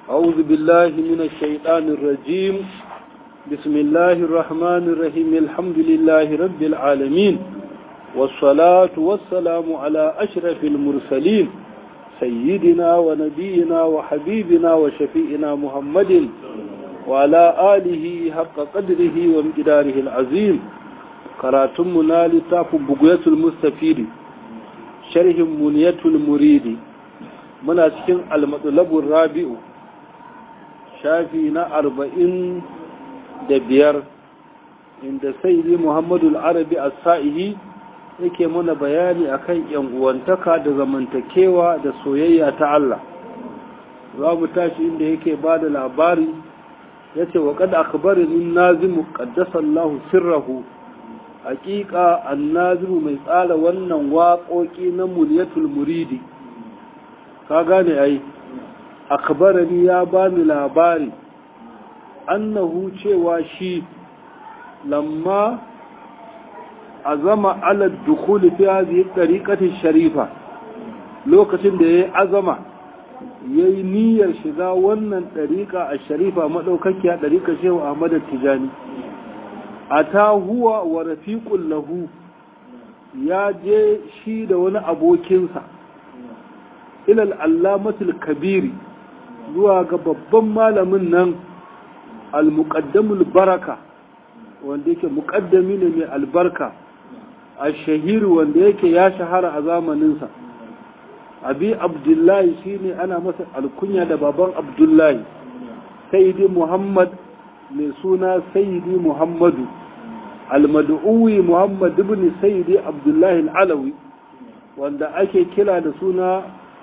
أعوذ بالله من الشيطان الرجيم بسم الله الرحمن الرحيم الحمد لله رب العالمين والصلاة والسلام على أشرف المرسلين سيدنا ونبينا وحبيبنا وشفيئنا محمد وعلى آله حق قدره وامتداره العظيم كراتمنا لتاف بقية المستفيد شرح منية المريد من أسكن المطلب الرابع شافينا أربعين دبير عند سيدي محمد العربي السائهي yake mana bayani akan yan uwantaka da zamantakewa da soyayya ta Allah za mu tashi inda yake ba da labari ya ce wa kada akbarin nazimu qaddasallahu sirrahu haƙiƙa annazimu mai tsara wannan waƙoƙi na muniyatul muridi ka gane ai akbarani ya bani labari annahu cewa shi lamma azama ala dukuli fi hadhihi tariqati sharifa lokacin da yayi azama yayi niyyar shiga wannan tariqa a sharifa madaukakiya tariqa Shehu Ahmad Tijani ata huwa wa rafiqul lahu ya je shi da wani abokinsa ila al-allamatul kabiri zuwa ga babban malamin nan al-muqaddamul baraka wanda yake muqaddami ne mai albarka الشهير wanda yake ya shahara a zamaninsa abi abdullahi shine ana masa alkunya da baban abdullahi sayyidi muhammad mai suna sayyidi muhammadu almad'uwi muhammad ibn sayyidi abdullahi alawi wanda ake kira da suna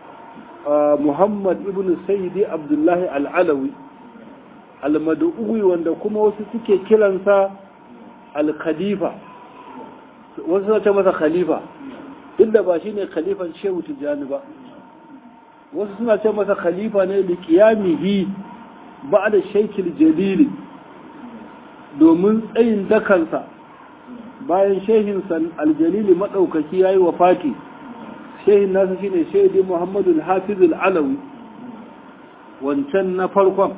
muhammad ibn sayyidi abdullahi al'alawi almad'uwi wanda kuma wasu suke kiransa al-khalifa wasu suna ce masa khalifa duk da ba shi ne khalifan shehu tijjani ba wasu suna ce masa khalifa ne da kiyamihi ba da shaikil jalili domin tsayin dakansa bayan shehinsa aljalili maɗaukaki ya yi wa fati shehin nasa shine shaidi muhammadu hafizul alawi wancan na farkon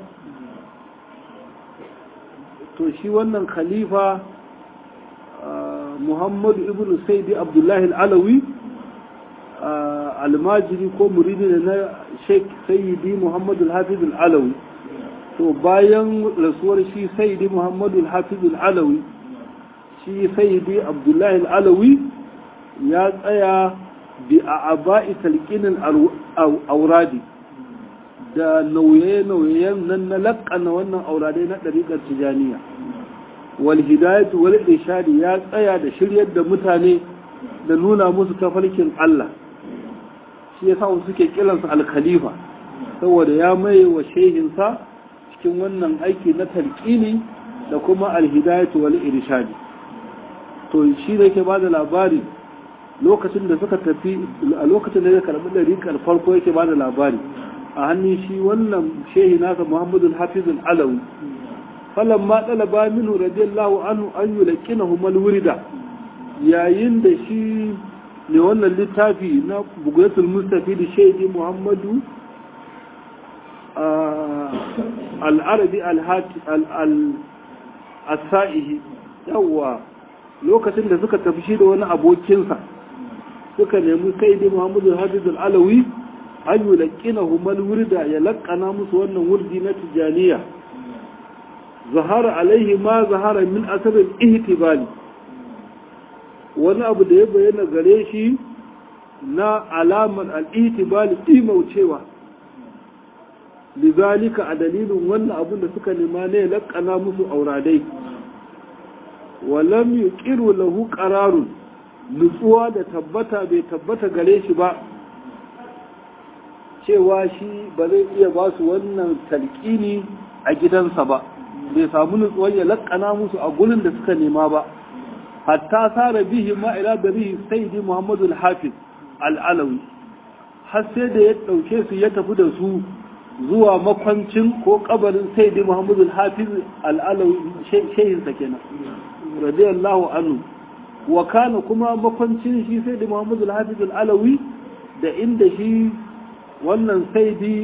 to shi wannan khalifa muhammadu ibn saidi abdullahi al'alawi almajiri ko muridi na sheik sayyidi muhammadu al-hafiz al'alawi to bayan rasuwar shi sayyidi muhammadu al-hafiz al'alawi shi sayyidi abdullahi al'alawi ya tsaya bi a aba'i talqinin auradi da nauye-nauyen nan na laƙana wannan auradai na ɗariƙar tijaniya walhidayatu wal irshadi ya tsaya da shiryar da mutane da nuna musu tafarkin Allah shi yasa wasu suke kiransa al-khalifa saboda ya maye wa shehinsa cikin wannan aiki na talqini da kuma alhidayatu wal irshadi to shi da yake bada labari lokacin da suka tafi a lokacin da ya karbi dariƙar farko yake bada labari a hannun shi wannan shehi nasa Muhammadu al-Hafiz al-Alawi falamma ɗalaba minu radiyallahu anhu an yi laƙinahu malwurida yayin da shi ne wannan littafi na bugatul mustafi da shaidi muhammadu al'arabi al-sa'ihi yawwa lokacin da suka tafi shi da wani abokinsa suka nemi saidi muhammadu hafiz al'alawi an yi laƙinahu malwurida ya laƙana musu wannan wurdi na tijaniya zahara alaihi ma zahara min asarin ihtibali wani abu da ya bayyana gare shi na alamar al'ihtibali imaucewa lizalika a dalilin wannan abun da suka nema ne laƙana musu auradai walam yi ƙiru lahu ƙararun nutsuwa da tabbata bai tabbata gare shi ba cewa shi ba zai iya ba su wannan talƙini a gidansa ba bai samu nutsuwar ya lakana musu a gurin da suka nema ba hatta sara bihi ma ila bari sayyidi muhammadu al-hafiz al-alawi har sai da ya dauke su ya tafi da su zuwa makwancin ko kabarin sayyidi muhammadu al-hafiz al-alawi shehin sa kenan radiyallahu anhu wa kana kuma makwancin shi sayyidi muhammadu al-hafiz al-alawi da inda shi wannan sayyidi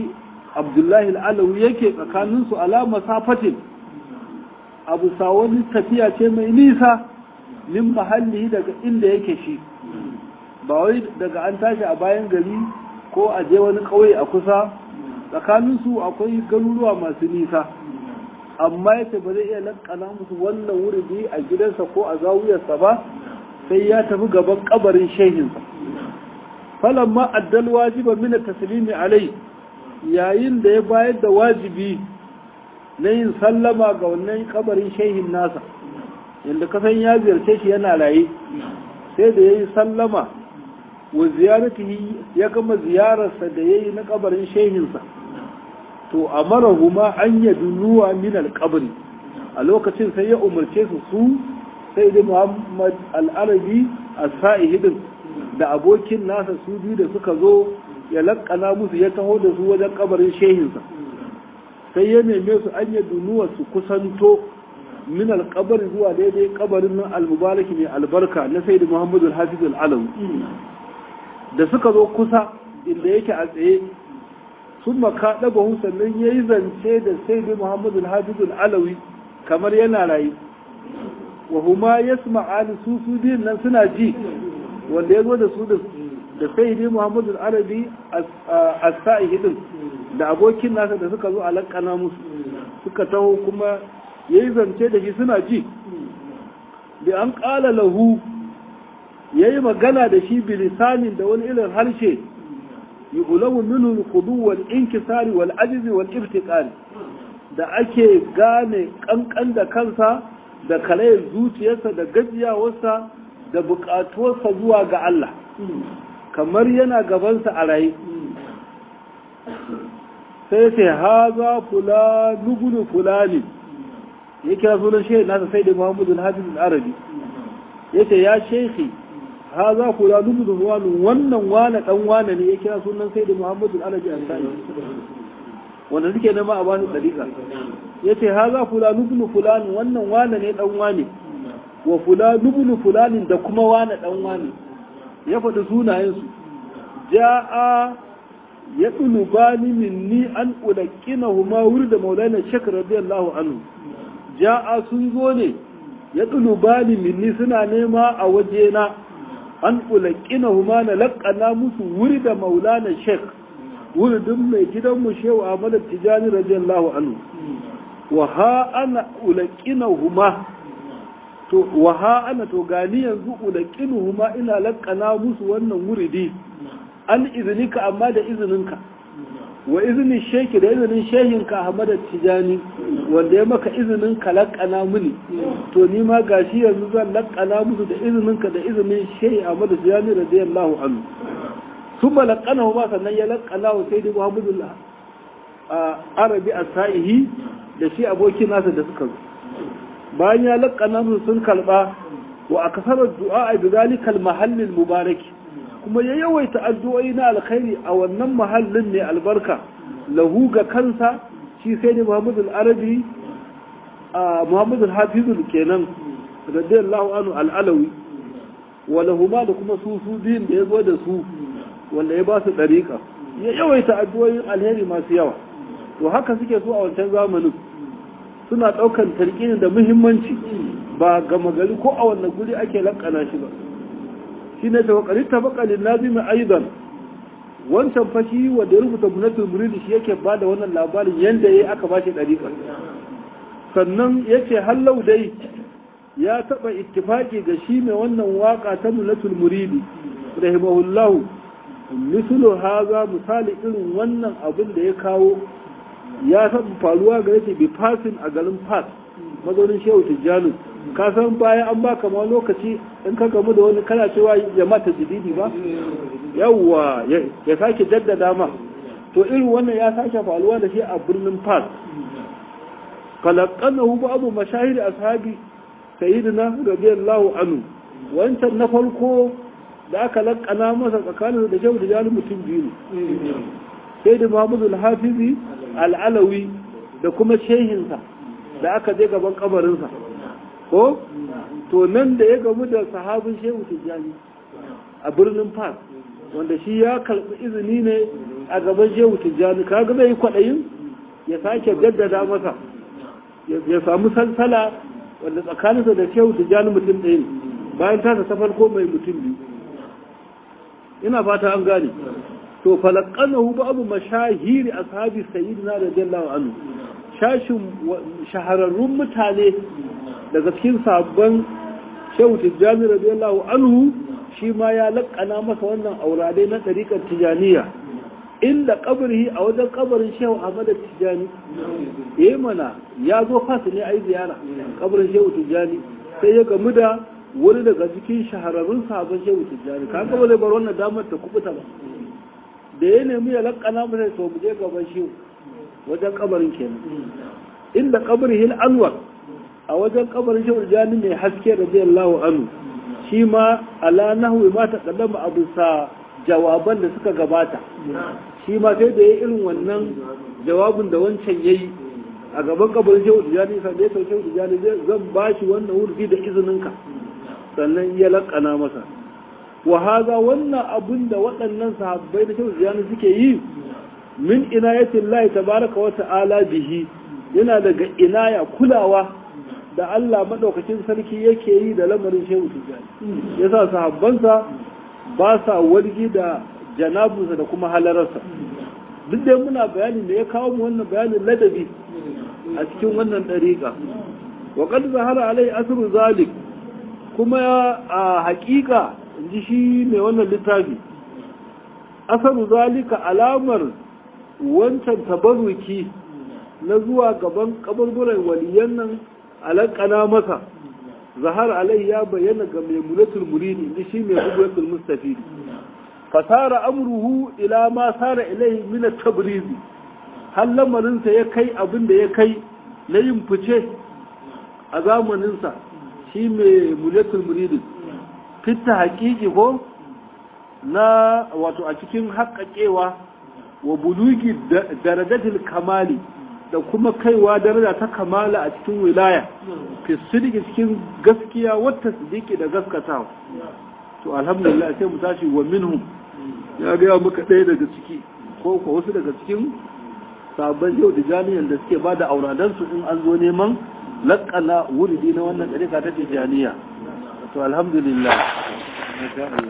abdullahi al'alawi yake tsakaninsu alama safatin abu wani tafiya ce mai nisa min mahalli daga inda yake shi ba wai daga an tashi a bayan gari ko a je wani ƙauye a kusa tsakaninsu akwai garuruwa masu nisa amma yace ba zai iya lakana musu wannan wuri a gidansa ko a zawuyarsa ba sai ya tafi gaban kabarin shehinsa falamma addal wajiba min taslimi alai yayin da ya bayar da wajibi na yin sallama ga wannan kabarin shehin nasa yadda kasan ya ziyarce shi yana raye sai da ya yi sallama wa ziyaratihi ya gama ziyararsa da ya yi na kabarin shehinsa to a marahuma an yi dunuwa min alkabari a lokacin sai ya umarce su su sai da muhammad al'arabi a sa'ihidin da abokin nasa su biyu da suka zo ya lakkana musu ya taho da su wajen kabarin shehinsa sai ya neme su an yi dunuwa su kusanto min alkabari zuwa daidai kabarin nan almubaraki mai albarka na sai da muhammadu al-hafiz al-alawi da suka zo kusa inda yake a tsaye sun maka ɗaba sannan ya yi zance da sai da muhammadu al-hafiz al-alawi kamar yana rayu wa huma yasma'ani su su biyun nan suna ji wanda ya zo da su da sai dai muhammadu arabi a sa'ihi din da abokin nasa da suka zo a lakana musu suka taho kuma ya yi zance da shi suna ji da an ƙala lahu ya yi magana da shi bilisanin da wani irin harshe yi ulamu minul kudu wal inkisari wal ajizi wal iftiqari da ake gane kankan da kansa da kalayar zuciyarsa da gajiyawarsa da buƙatuwarsa zuwa ga Allah kamar yana gabansa a raye sai sai haza fula nugulu fulani ya kira sunan shehi nasa sai da muhammadu al-hafiz al-arabi ya ce ya shekhi haza fula nugulu fulani wannan wane dan wane ne ya kira sunan sai da muhammadu al-arabi al-sani wanda suke nema a bani dariƙa ya ce haza fula nugulu fulani wannan wane ne dan wane wa fula nugulu fulani da kuma wane dan wane ya faɗi sunayensu ja'a ya ɗulubani minni an ƙulaƙina huma wuri da maulana shek radiyallahu anhu ja'a sun zo ne ya ɗulubani minni suna nema a wajena an ƙulaƙina huma na laƙana musu wuri da maulana shek wuridin mai gidanmu shehu ahmad tijani radiyallahu anhu wa ha ana ƙulaƙina huma to wa ha ana to gani yanzu ulaƙinu huma ina laƙana musu wannan wuridi an izinika amma da izininka wa izinin sheki da izinin shehinka Ahmad Tijani wanda ya maka izinin ka laƙana mini to ni ma gashi yanzu zan laƙana musu da izininka da izinin shehi Ahmad Tijani radiyallahu anhu thumma laqana huma sannan ya laƙana wa sayyidi Muhammadu Arabi as-Sa'ihi da shi abokin nasa da suka zo bayan ya laƙana musu sun kalba wa akasarar du'a bi zalikal mahallil mubaraki kuma ya yawaita addu'o'i na alkhairi a wannan mahallin ne albarka lahu ga kansa shi sai ne Muhammadu al-Arabi a Muhammadu al-Hafizul kenan radiyallahu anhu al-Alawi wa lahuma da kuma su su biyun da ya zo da su wanda ya ba su dariƙa ya yawaita addu'o'in alheri masu yawa to haka suke so a wancan zamanin suna ɗaukar tarkini da muhimmanci ba gama gari ko a wannan guri ake lakana shi ba shi ne ta wakari ta bakalin nazimi aidan wancan fashi wanda ya rubuta bunatul muridi shi yake ba da wannan labarin yadda ya aka ba shi ɗariƙa sannan ya ce hallau dai ya taɓa ittifaki ga shi mai wannan waka ta bunatul muridi rahimahullahu misulu haza misali irin wannan abin da ya kawo ya taɓa faruwa ga yake bi fasin a garin fas mazaunin shehu tijjani ka san bayan an baka ma lokaci in ka gamu da wani kana cewa jama'a ta jididi ba yawwa ya sake jaddada ma to irin wannan ya sake faruwa da shi a birnin fas falaqanahu ba'du mashahir ashabi sayyidina radiyallahu anhu wancan na farko da aka lakana masa tsakanin da shehu tijjani mutum biyu ne sai da muhammadu al-hafizi al'alawi da kuma shehinsa da aka je gaban kabarinsa ko to nan da ya gamu da sahabin shehu tijjani a birnin fas wanda shi ya karɓi izini ne a gaban shehu tijjani kaga zai yi kwaɗayin ya sake jaddada masa ya samu salsala wanda tsakaninsa da shehu tijjani mutum ɗaya ne bayan tasa ta farko mai mutum biyu ina fata an gane to falakanahu babu mashahiri ashabi sayyidina radiyallahu anhu shashin shahararrun mutane daga cikin sabon shehu tijjani radiyallahu anhu shi ma ya laƙana masa wannan aurade na ɗariƙar tijaniya inda kabari a wajen kabarin shehu ahmad tijjani eh mana ya zo fasa ne a yi ziyara kabarin shehu tijjani sai ya gamu da wani daga cikin shahararrun sabon shehu tijjani ka ga zai bar wannan damar ta kubuta ba da ya nemi ya laƙana masa to mu je gaban shehu wajen kabarin kenan inda kabarin hil anwar a wajen kabarin shehu tijjani mai haske radiyallahu anhu shi ma ala nahwi ma taqaddama abu sa jawaban da suka gabata shi ma sai da ya irin wannan jawabin da wancan yayi a gaban kabarin shehu tijjani sai da ya sauke shehu tijjani zan ba shi wannan wurdi da izininka sannan ya lakana masa wa haza wannan abin da waɗannan sahabbai da shehu tijjani suke yi min inayatin lahi tabaraka wa ta'ala bihi yana daga inaya kulawa da Allah maɗaukacin sarki yake yi da lamarin shehu tijjani ya sa sahabbansa ba sa wargi da janabunsa da kuma halararsa duk da muna bayani da ya kawo mu wannan bayanin ladabi a cikin wannan ɗariƙa wa qad zahara alai asru zalik kuma a haƙiƙa in ji shi mai wannan littafi asaru zalika alamar wancan tabarruki na zuwa gaban kaburburan waliyan nan alakana masa zahar alai ya bayyana ga maimulatul muridi inda shi mai hujjatul mustafid fasara amruhu ila ma sara ilai min at-tabriz har lamarin sa ya kai abin da ya kai na yin fice a zamanin sa shi mai mulatul muridi fitta haƙiƙi ko na wato a cikin haƙaƙewa wa bulugi darajatul kamali da kuma kaiwa daraja ta kamala a cikin wilaya fi sidiki cikin gaskiya wata sidiki da gaskatawa to alhamdulillah sai mu tashi wa minhum ya ga muka ɗaya daga ciki ko ko wasu daga cikin sabon yau da jami'an da suke ba da auradansu in an zo neman laƙana wuridi na wannan ɗarika ta tijjaniya to alhamdulillah